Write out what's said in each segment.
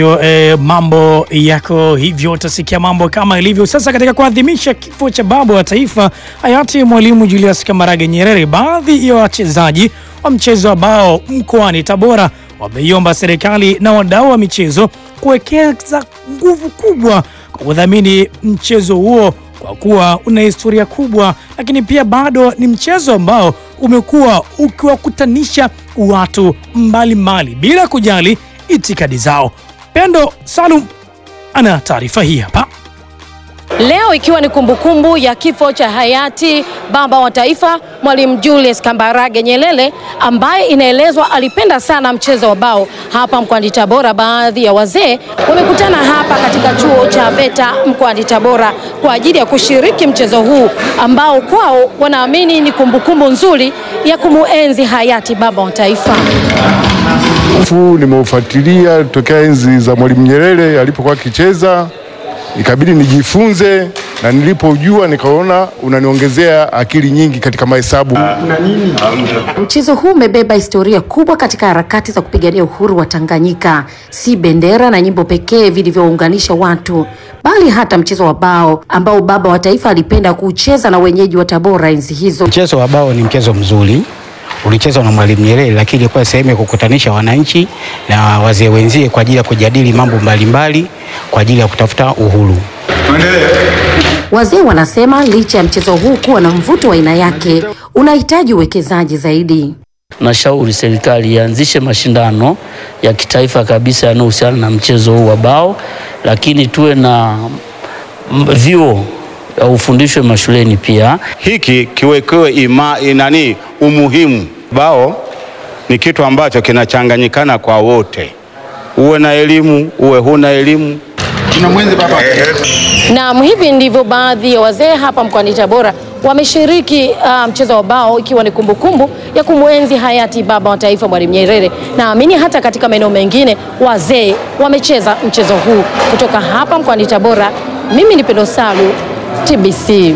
Yo, eh, mambo yako hivyo, utasikia mambo kama ilivyo sasa. Katika kuadhimisha kifo cha baba wa taifa hayati Mwalimu Julius Kambarage Nyerere, baadhi ya wachezaji wa mchezo wa bao mkoani Tabora wameiomba serikali na wadau wa michezo kuwekeza nguvu kubwa kwa kudhamini mchezo huo kwa kuwa una historia kubwa, lakini pia bado ni mchezo ambao umekuwa ukiwakutanisha watu mbalimbali mbali, bila kujali itikadi zao. Pendo Salum ana taarifa hii hapa. Leo ikiwa ni kumbukumbu ya kifo cha hayati baba wa taifa Mwalimu Julius Kambarage Nyerere ambaye inaelezwa alipenda sana mchezo wa bao. Hapa mkoani Tabora, baadhi ya wazee wamekutana hapa katika chuo cha VETA mkoani Tabora kwa ajili ya kushiriki mchezo huu ambao kwao wanaamini ni kumbukumbu nzuri ya kumuenzi hayati baba wa taifa. Fu nimeufuatilia tokea enzi za Mwalimu Nyerere alipokuwa akicheza, ikabidi nijifunze, na nilipojua nikaona unaniongezea akili nyingi katika mahesabu. Mchezo huu umebeba historia kubwa katika harakati za kupigania uhuru wa Tanganyika. Si bendera na nyimbo pekee vilivyounganisha watu, bali hata mchezo wa bao ambao baba wa taifa alipenda kuucheza na wenyeji wa Tabora enzi hizo. Mchezo wa bao ni mchezo mzuri, ulichezwa na Mwalimu Nyerere, lakini ilikuwa sehemu ya kukutanisha wananchi na wazee wenzie kwa ajili ya kujadili mambo mbalimbali kwa ajili ya kutafuta uhuru. Wazee wanasema licha ya mchezo huu kuwa na mvuto wa aina yake, unahitaji uwekezaji zaidi. Nashauri serikali ianzishe mashindano ya kitaifa kabisa yanayohusiana na mchezo huu wa bao, lakini tuwe na m- vyuo ya ufundishwe mashuleni pia. hiki kiwekewe ima inani umuhimu. Bao ni kitu ambacho kinachanganyikana kwa wote, uwe na elimu uwe huna elimu. Naam, hivi ndivyo baadhi ya wazee hapa mkoani Tabora wameshiriki uh, mchezo wa bao ikiwa ni kumbukumbu ya kumwenzi hayati baba wa taifa Mwalimu Nyerere. Naamini hata katika maeneo mengine wazee wamecheza mchezo huu. Kutoka hapa mkoani Tabora, mimi ni Pendo Salu, TBC.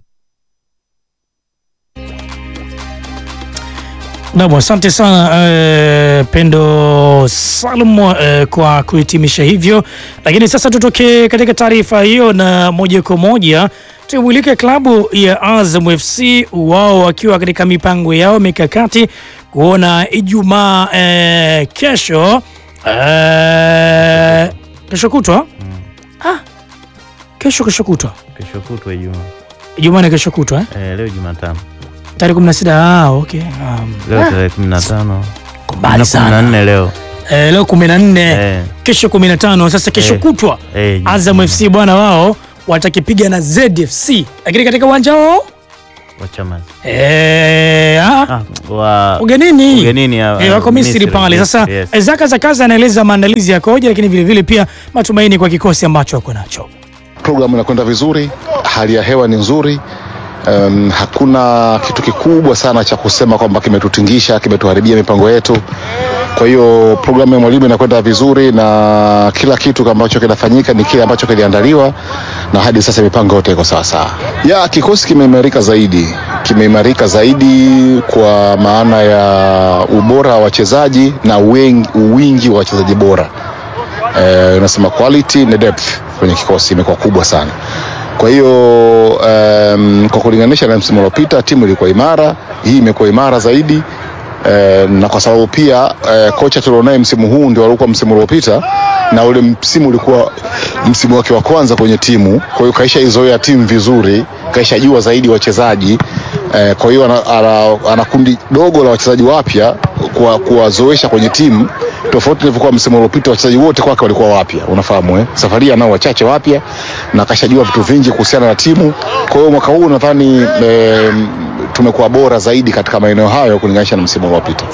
Nam, asante sana eh, Pendo Salum eh, kwa kuhitimisha hivyo. Lakini sasa tutoke katika taarifa hiyo na moja kwa moja tumulike klabu ya Azam FC, wao wakiwa katika mipango yao mikakati kuona Ijumaa eh, kesho eh, kesho kutwa ah, kesho kesho kutwa Kesho kutwa Ijumaa. Ijumaa ni kesho kutwa eh? Eh, leo Jumatano. tarehe 16 ah, okay. Um, Leo tarehe 15. Kwa mbali Na sana. 14 leo. Eh, leo 14 Eh. kesho 15 sasa kesho Eh. kutwa Eh, Azam FC bwana wao watakipiga na ZFC lakini katika uwanja wao wa Chamazi. eh, ah, Ah, wa ugenini ugenini ya- eh, wako Misri Misri, pale yes, sasa yes. eh, Zaka Zakaza anaeleza maandalizi yakoje lakini vile vile pia matumaini kwa kikosi ambacho wako nacho Programu inakwenda vizuri, hali ya hewa ni nzuri. Um, hakuna kitu kikubwa sana cha kusema kwamba kimetutingisha, kimetuharibia mipango yetu. Kwa hiyo programu ya mwalimu inakwenda vizuri na kila kitu ambacho kinafanyika ni kile ambacho kiliandaliwa, na hadi sasa mipango yote iko sawasawa. Ya kikosi kimeimarika zaidi, kimeimarika zaidi kwa maana ya ubora wa wachezaji na wengi, wingi wa wachezaji bora eh, unasema quality na depth kwenye kikosi imekuwa kubwa sana. Kwa hiyo um, kwa kulinganisha na msimu uliopita timu ilikuwa imara, hii imekuwa imara zaidi eh, na kwa sababu pia eh, kocha tulionaye msimu huu ndio alikuwa msimu uliopita na ule msimu ulikuwa msimu wake wa kwanza kwenye timu, kwa hiyo kaisha izoea timu vizuri, kaisha jua zaidi wachezaji eh, kwa hiyo ana, ana, ana kundi dogo la wachezaji wapya kuwa- kuwazoesha kwenye timu tofauti ilivyokuwa msimu uliopita, wachezaji wote kwake walikuwa wapya, unafahamu eh? Safari hii anao wachache wapya na kashajua vitu vingi kuhusiana na timu. Kwa hiyo mwaka huu nadhani eh, tumekuwa bora zaidi katika maeneo hayo kulinganisha na msimu uliopita.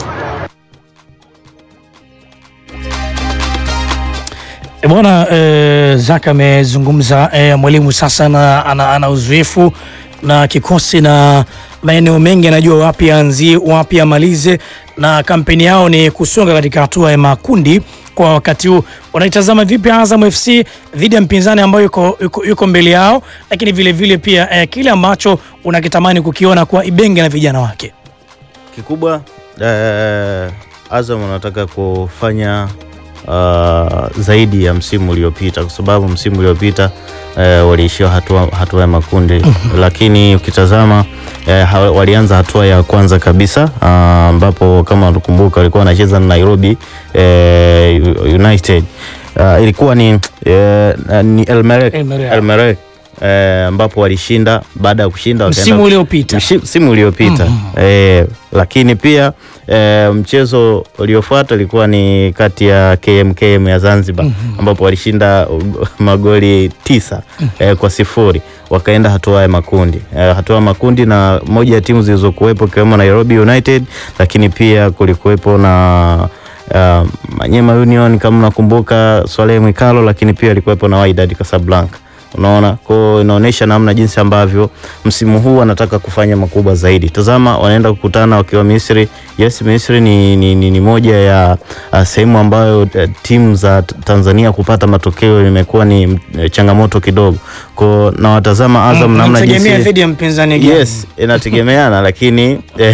E bwana e, Zaka amezungumza e, mwalimu sasa na, ana, ana uzoefu na kikosi na maeneo mengi, anajua wapi aanzie wapi amalize, na kampeni yao ni kusonga katika hatua ya makundi kwa wakati huu. Unaitazama vipi Azam FC dhidi ya mpinzani ambayo yuko, yuko, yuko mbele yao, lakini vile vile pia e, kile ambacho unakitamani kukiona kwa Ibenge na vijana wake? kikubwa eh, Azam wanataka kufanya uh, zaidi ya msimu uliopita, kwa sababu msimu uliopita uh, waliishia hatua, hatua ya makundi lakini ukitazama eh, ha- walianza hatua ya kwanza kabisa ah, ambapo kama unakumbuka walikuwa wanacheza na Nairobi eh, United Ah, ilikuwa ni, eh, ni Elmerek Elmerek. Elmerek eh, ambapo walishinda baada ya kushinda wakaenda- Msimu uliopita. Mshi- msimu uliopita eh, lakini pia eh, mchezo uliofuata ulikuwa ni kati ya KMKM ya Zanzibar ambapo walishinda uh, magoli tisa eh, kwa sifuri wakaenda hatua ya makundi eh, hatua ya makundi na moja ya timu zilizokuwepo ikiwemo Nairobi United, lakini pia kulikuwepo na uh, Manyema Union kama nakumbuka Swaleh Mwikalo, lakini pia alikuwepo na Wydad Casablanca. Unaona, kwa inaonyesha namna jinsi ambavyo msimu huu wanataka kufanya makubwa zaidi. Tazama, wanaenda kukutana wakiwa Misri. Yes, Misri ni, ni, ni, ni moja ya uh, sehemu ambayo uh, timu za T- Tanzania kupata matokeo imekuwa ni uh, changamoto kidogo. Kwa na watazama Azam namna Unategemea jinsi dhidi ya mpinzani gani? Yes, inategemeana lakini eh,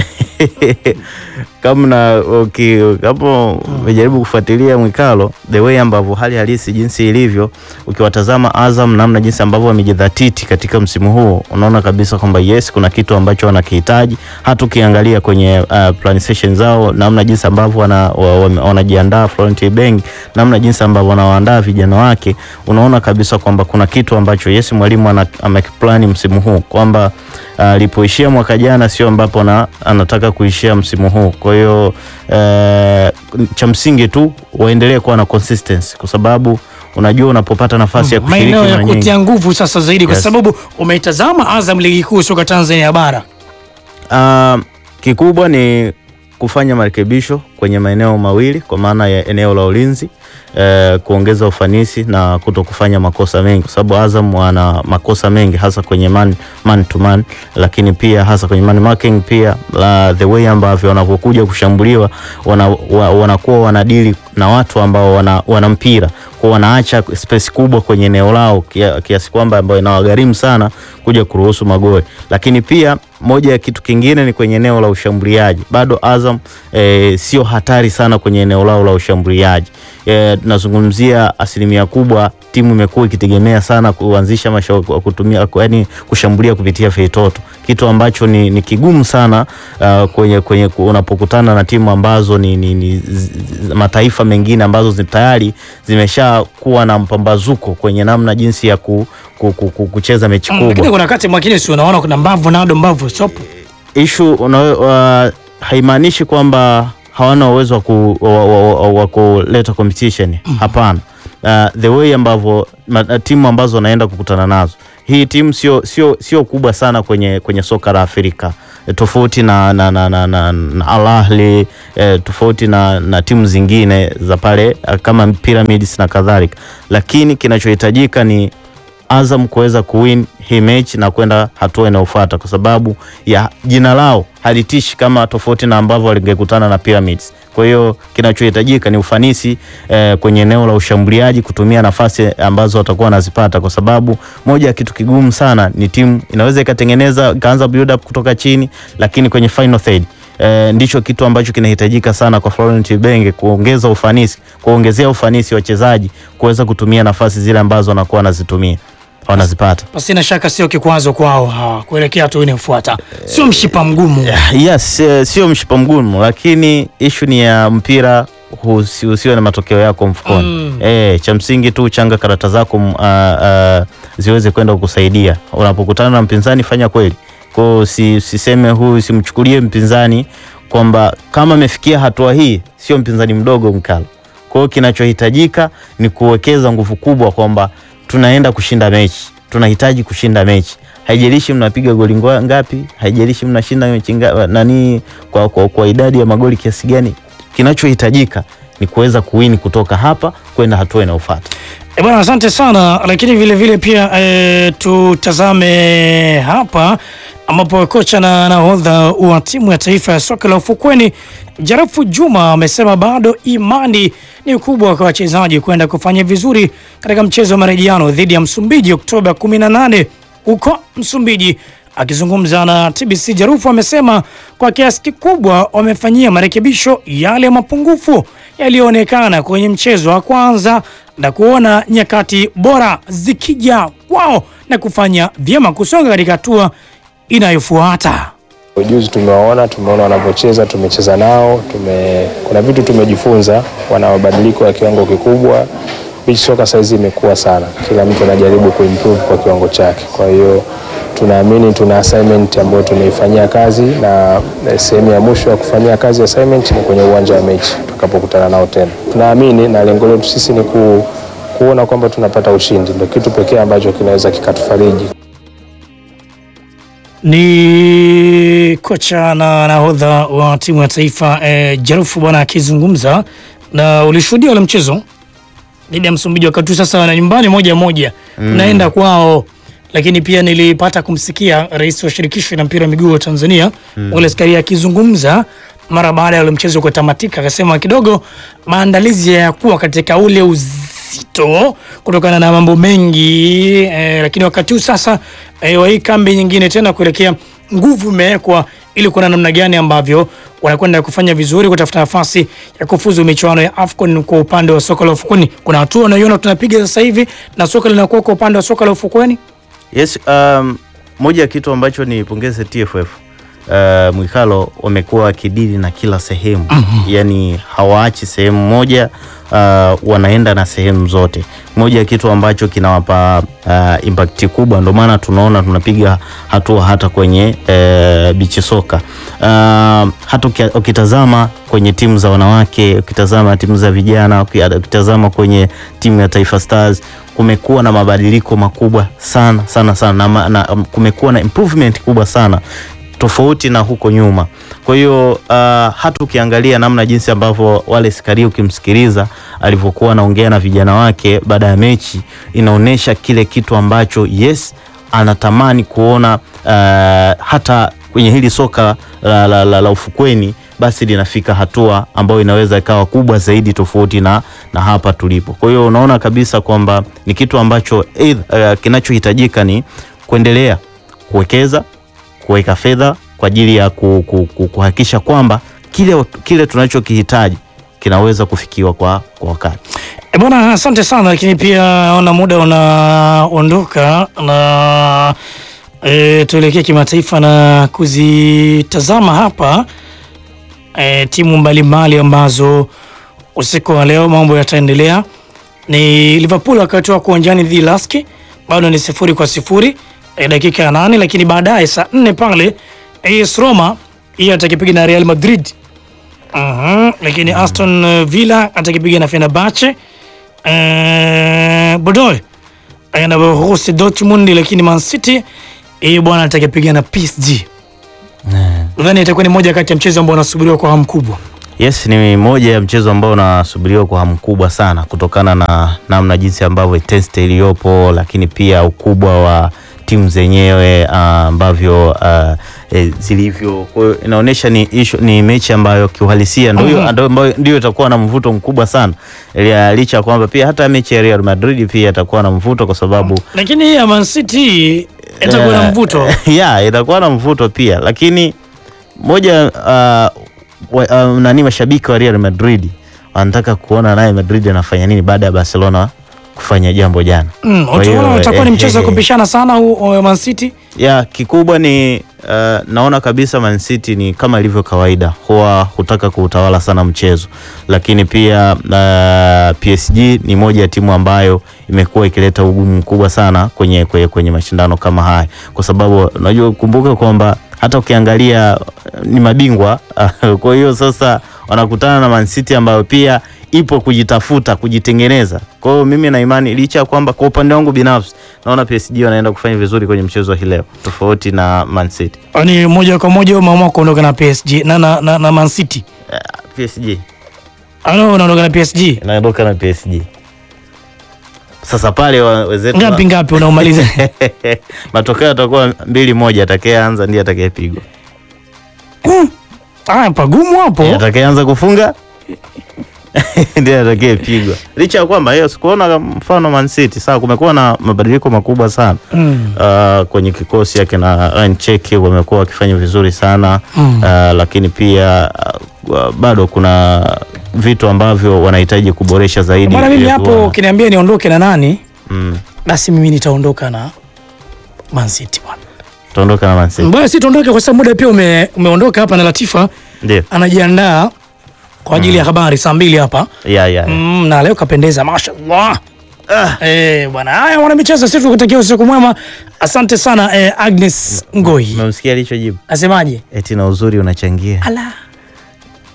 kama na uki- kama umejaribu kufuatilia Mwikalo the way ambavyo hali halisi jinsi ilivyo, ukiwatazama Azam namna jinsi ambavyo wamejidhatiti katika msimu huu, unaona kabisa kwamba yes, kuna kitu ambacho wanakihitaji. Hata ukiangalia kwenye uh, plan session zao, namna jinsi ambavyo wana, wa- wa- wanajiandaa Florent Ibeng, namna jinsi ambavyo wanawaandaa vijana wake, unaona kabisa kwamba kuna kitu ambacho yes, mwalimu ana- amekiplani msimu huu kwamba alipoishia mwaka jana sio ambapo na, anataka kuishia msimu huu. Kwa hiyo eh, cha msingi tu waendelee kuwa na consistency, kwa sababu unajua unapopata nafasi ya kushiriki maeneo ya mara nyingi kutia nguvu sasa zaidi kwa Yes. sababu umeitazama Azam ligi kuu soka Tanzania bara Ah, kikubwa ni kufanya marekebisho kwenye maeneo mawili kwa maana ya eneo la ulinzi eh, kuongeza ufanisi na kuto kufanya makosa mengi, kwa sababu Azam wana makosa mengi hasa kwenye man, man to man, lakini pia hasa kwenye man marking pia la, the way ambavyo wanapokuja kushambuliwa wana, wa, wanakuwa wanadili na watu ambao wana, wana mpira kwa wanaacha space kubwa kwenye eneo lao kia- kiasi kwamba ambayo inawagharimu sana kuja kuruhusu magoli, lakini pia moja ya kitu kingine ni kwenye eneo la ushambuliaji. Bado Azam eh, sio hatari sana kwenye eneo lao la ushambuliaji. Eh, tunazungumzia asilimia kubwa timu imekuwa ikitegemea sana kuanzisha masha, kutumia yani kushambulia kupitia feitoto, kitu ambacho ni, ni kigumu sana uh, kwenye, kwenye unapokutana na timu ambazo ni, ni, ni z, z, mataifa mengine ambazo zi- tayari zimesha kuwa na mpambazuko kwenye namna jinsi ya ku, ku, ku, ku, kucheza mechi Mm, kubwa lakini kuna wakati mwingine si unaona kuna mbavu nado mbavu sopo ishu uh, haimaanishi kwamba hawana uwezo wa, ku, wa, wa, wa, wa kuleta competition hapana. Uh, the way ambavyo ma- timu ambazo wanaenda kukutana nazo, hii timu sio sio sio kubwa sana kwenye kwenye soka la Afrika Eh, tofauti na, na, na, na, na, na Al Ahly eh, tofauti na, na timu zingine za pale eh, kama Pyramids na kadhalika, lakini kinachohitajika ni Azam kuweza kuwin hii mechi na kwenda hatua inayofuata, kwa sababu ya jina lao halitishi kama tofauti na ambavyo walingekutana na Pyramids. Kwa hiyo kinachohitajika ni ufanisi eh, kwenye eneo la ushambuliaji, kutumia nafasi ambazo watakuwa wanazipata, kwa sababu moja ya kitu kigumu sana ni timu inaweza ikatengeneza ikaanza build up kutoka chini, lakini kwenye final third E, ndicho kitu ambacho kinahitajika sana kwa Florent Ibenge kuongeza ufanisi, kuongezea ufanisi wachezaji kuweza kutumia nafasi zile ambazo wanakuwa wanazitumia wanazipata. pasina shaka sio kikwazo kwao hawa kuelekea hatua inayofuata sio mshipa mgumu Yes, eh, sio mshipa mgumu, lakini ishu ni ya mpira husi- usiwe na matokeo yako mfukoni. Mm. Eh, cha msingi tu changa karata zako mm, ah, ah, ziweze kwenda kukusaidia unapokutana na mpinzani, fanya kweli kwao, si, siseme huyu simchukulie mpinzani kwamba kama amefikia hatua hii sio mpinzani mdogo mkalo. Kwa hiyo kinachohitajika ni kuwekeza nguvu kubwa kwamba tunaenda kushinda mechi, tunahitaji kushinda mechi. Haijalishi mnapiga goli ngwa- ngapi, haijalishi mnashinda mechi nga, nani kwa, kwa, kwa idadi ya magoli kiasi gani. Kinachohitajika ni kuweza kuwini kutoka hapa kwenda hatua inayofuata. E bwana, asante sana. Lakini vile vile pia e, tutazame hapa ambapo kocha na nahodha wa timu ya taifa ya soka la ufukweni Jarafu Juma amesema bado imani ni kubwa kwa wachezaji kwenda kufanya vizuri katika mchezo wa marejeano dhidi ya Msumbiji Oktoba 18 huko Msumbiji, Akizungumza na TBC Jarufu amesema kwa kiasi kikubwa wamefanyia marekebisho yale mapungufu yaliyoonekana kwenye mchezo wa kwanza na kuona nyakati bora zikija kwao na kufanya vyema kusonga katika hatua inayofuata. Ujuzi tumewaona, tumeona wanavyocheza, tumecheza nao, tume, kuna vitu tumejifunza, wana mabadiliko ya kiwango kikubwa. Beach soka saizi imekuwa sana, kila mtu anajaribu kuimprove kwa kiwango chake. Kwa hiyo tunaamini tuna assignment ambayo tumeifanyia kazi na eh, sehemu ya mwisho ya kufanyia kazi assignment ni kwenye uwanja wa mechi tutakapokutana nao tena. Tunaamini na lengo letu sisi ni ku, kuona kwamba tunapata ushindi, ndio kitu pekee ambacho kinaweza kikatufariji. Ni kocha na nahodha wa timu ya taifa eh, Jarufu bwana akizungumza, na ulishuhudia ule mchezo dhidi ya Msumbiji, wakati huu sasa wana nyumbani moja moja unaenda kwao, lakini pia nilipata kumsikia rais wa shirikisho la mpira wa miguu wa Tanzania Wallace Karia akizungumza mara baada ya ule mchezo kutamatika, akasema kidogo maandalizi hayakuwa katika ule uzito kutokana na mambo mengi eh, lakini wakati huu sasa eh, wa hii kambi nyingine tena kuelekea nguvu imewekwa ili kuona namna gani ambavyo wanakwenda kufanya vizuri kutafuta nafasi ya kufuzu michuano ya AFCON kwa upande wa soka la ufukweni. Kuna hatua unaiona tunapiga sasa hivi na soka linakuwa kwa upande wa soka la ufukweni. Yes, um, moja ya kitu ambacho nipongeze TFF uh, Mwikalo wamekuwa wakidili na kila sehemu yani hawaachi sehemu moja uh, wanaenda na sehemu zote. Moja ya kitu ambacho kinawapa uh, impact kubwa, ndio maana tunaona tunapiga hatua hata kwenye uh, bichi soka uh, hata uki- ukitazama kwenye timu za wanawake, ukitazama timu za vijana, uki- ukitazama kwenye timu ya Taifa Stars kumekuwa na mabadiliko makubwa sana sana sana na, ma- na um, kumekuwa na improvement kubwa sana tofauti na huko nyuma. Kwa hiyo uh, hata ukiangalia namna jinsi ambavyo wale Skari ukimsikiliza alivyokuwa anaongea na vijana wake baada ya mechi, inaonyesha kile kitu ambacho yes anatamani kuona uh, hata kwenye hili soka la, la, la, la ufukweni basi linafika hatua ambayo inaweza ikawa kubwa zaidi tofauti na, na hapa tulipo. Kwa hiyo unaona kabisa kwamba ni kitu ambacho uh, kinachohitajika ni kuendelea kuwekeza kuweka fedha kwa ajili ya ku, ku, ku, kuhakikisha kwamba kile, kile tunachokihitaji kinaweza kufikiwa kwa, kwa wakati. E bwana, asante sana, lakini pia naona muda unaondoka na e, tuelekee kimataifa na kuzitazama hapa e, timu mbalimbali ambazo usiku wa leo mambo yataendelea. Ni Liverpool wakati wako uwanjani dhidi ya Laski, bado ni sifuri kwa sifuri e, dakika ya nane, lakini baadaye saa nne pale AS Roma hiyo atakipiga na Real Madrid. Aha, lakini Aston Villa atakipiga na Fenerbahce. Eh, Bordeaux na Borussia Dortmund, lakini Man City hiyo bwana atakipiga na PSG. Nadhani itakuwa ni moja kati ya mchezo ambao unasubiriwa kwa hamu kubwa. Yes, ni moja ya mchezo ambao unasubiriwa kwa hamu kubwa sana kutokana na namna jinsi ambavyo test iliyopo, lakini pia ukubwa wa timu zenyewe uh, ambavyo uh, e, zilivyo. Kwa hiyo inaonyesha ni, issue, ni mechi ambayo kiuhalisia ndio hiyo ndio ambayo ndio itakuwa na mvuto mkubwa sana, Lia- licha ya kwamba pia hata mechi ya Real Madrid pia itakuwa na mvuto kwa sababu Lakini hii ya Man City itakuwa na Eh, mvuto. ya itakuwa na mvuto pia, lakini moja uh, wa, uh, nani mashabiki wa Real Madrid wanataka kuona naye Madrid anafanya nini baada ya Barcelona kufanya jambo jana. Mm, Kwa hiyo, utaona utakuwa ni eh, mchezo wa eh, kupishana sana huu wa Man City. ya kikubwa ni uh, naona kabisa Man City ni kama ilivyo kawaida, huwa hutaka kuutawala sana mchezo, lakini pia uh, PSG ni moja ya timu ambayo imekuwa ikileta ugumu mkubwa sana kwenye, kwenye, kwenye mashindano kama haya, kwa sababu unajua, kumbuka kwamba hata ukiangalia uh, ni mabingwa kwa hiyo sasa wanakutana na Man City ambayo pia ipo kujitafuta kujitengeneza. Kwa hiyo mimi na imani licha ya kwamba kwa upande wangu binafsi naona PSG wanaenda kufanya vizuri kwenye mchezo wa hii leo tofauti na Man City. Yaani moja kwa moja umeamua kuondoka na PSG na, na, na, na Man City. Uh, PSG Ano unaondoka na PSG. inaondoka na PSG. Sasa pale wa- wenzetu wa- Ngapi ngapi unaumaliza? matokeo yatakuwa mbili moja, atakayeanza ndiye atakayepigwa. Ah, pagumu hapo. Atakayeanza kufunga ndiye atakayepigwa, licha ya kwamba hiyo sikuona mfano Man City. Sawa, kumekuwa na mabadiliko makubwa sana Mm. uh, kwenye kikosi yake na Ryan Cheki wamekuwa wakifanya vizuri sana Mm. uh, lakini pia uh, bado kuna vitu ambavyo wanahitaji kuboresha zaidi. Bwana, mimi ili hapo kuwa- ukiniambia niondoke na nani, mm, basi mimi nitaondoka na Man City bwana. tuondoka na Man City. Bwana, si tuondoke kwa sababu muda pia ume, umeondoka hapa na Latifa Ndio. anajiandaa kwa ajili ya habari saa mbili hapa Ya, ya. mm, na leo kapendeza mashallah. Ah. Eh, bwana haya wana michezo, sisi tukutakia usiku mwema. Asante sana eh, Agnes Ngoi. Umemsikia alichojibu? Asemaje? Eti na uzuri unachangia. Ala.